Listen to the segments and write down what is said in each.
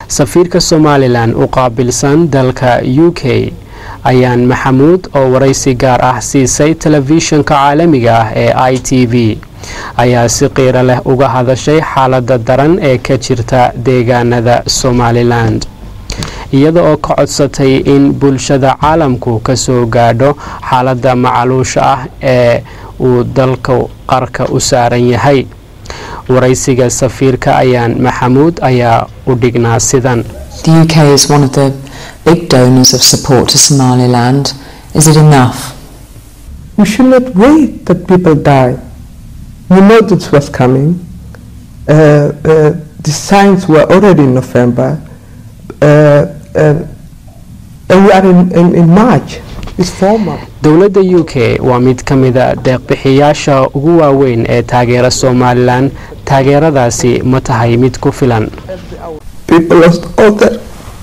safiirka somalilan u qaabilsan dalka u k ayaan maxamuud oo waraysi gaar ah siisay telefishinka caalamiga ah ee i t v ayaa si qiiro leh uga hadashay xaalada daran ee ka jirta deegaanada somalilan iyada oo ka codsatay in bulshada caalamku kasoo gaadho xaalada macaluusha ah ee uu dalka qarka u saaran yahay waraysiga safiirka ayaan maxamuud ayaa u dhignaa sidan The UK is one of the big donors of support to Somaliland. Is it enough? We should not wait that people die. We know this was coming. Uh, uh, the signs were already in November. Uh, uh, and we are in, in, in March. It's four months. dowladda u k waa mid ka mida deeqbixiyaasha ugu waaweyn ee taageera somalilan taageeradaasi ma tahay mid ku filan People lost all their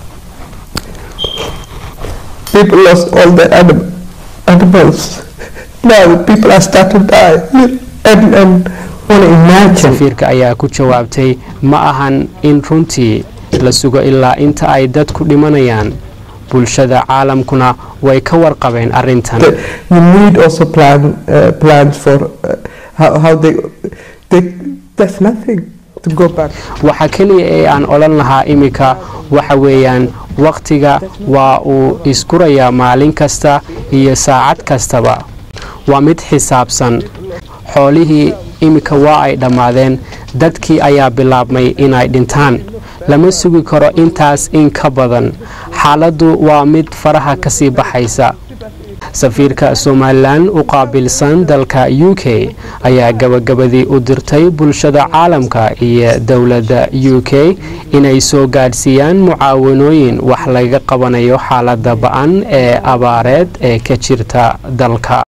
people lost all their anim- animals. Now people are starting to die. And, and want to imagine safiirka ayaa ku jawaabtay ma ahan in runtii la sugo ilaa inta ay dadku dhimanayaan bulshada caalamkuna way ka warqabeen arintan that we need also plan uh, plans for uh, how, how they, they there's nothing to go back. waxa keliya ee aan odhan lahaa iminka waxa weeyaan wakhtiga waa uu iskurayaa maalin kasta iyo saacad kastaba waa mid xisaabsan xoolihii iminka waa ay dhammaadeen dadkii ayaa bilaabmay inay dhintaan lama sugi karo intaas in ka badan xaaladdu waa mid faraha kasii baxaysa safiirka somalilan u qaabilsan dalka u k ayaa gabagabadii u dirtay bulshada caalamka iyo dowladda u k inay soo gaadhsiiyaan mucaawanooyin wax laga qabanayo xaalada ba-an ee abaareed ee ka jirta dalka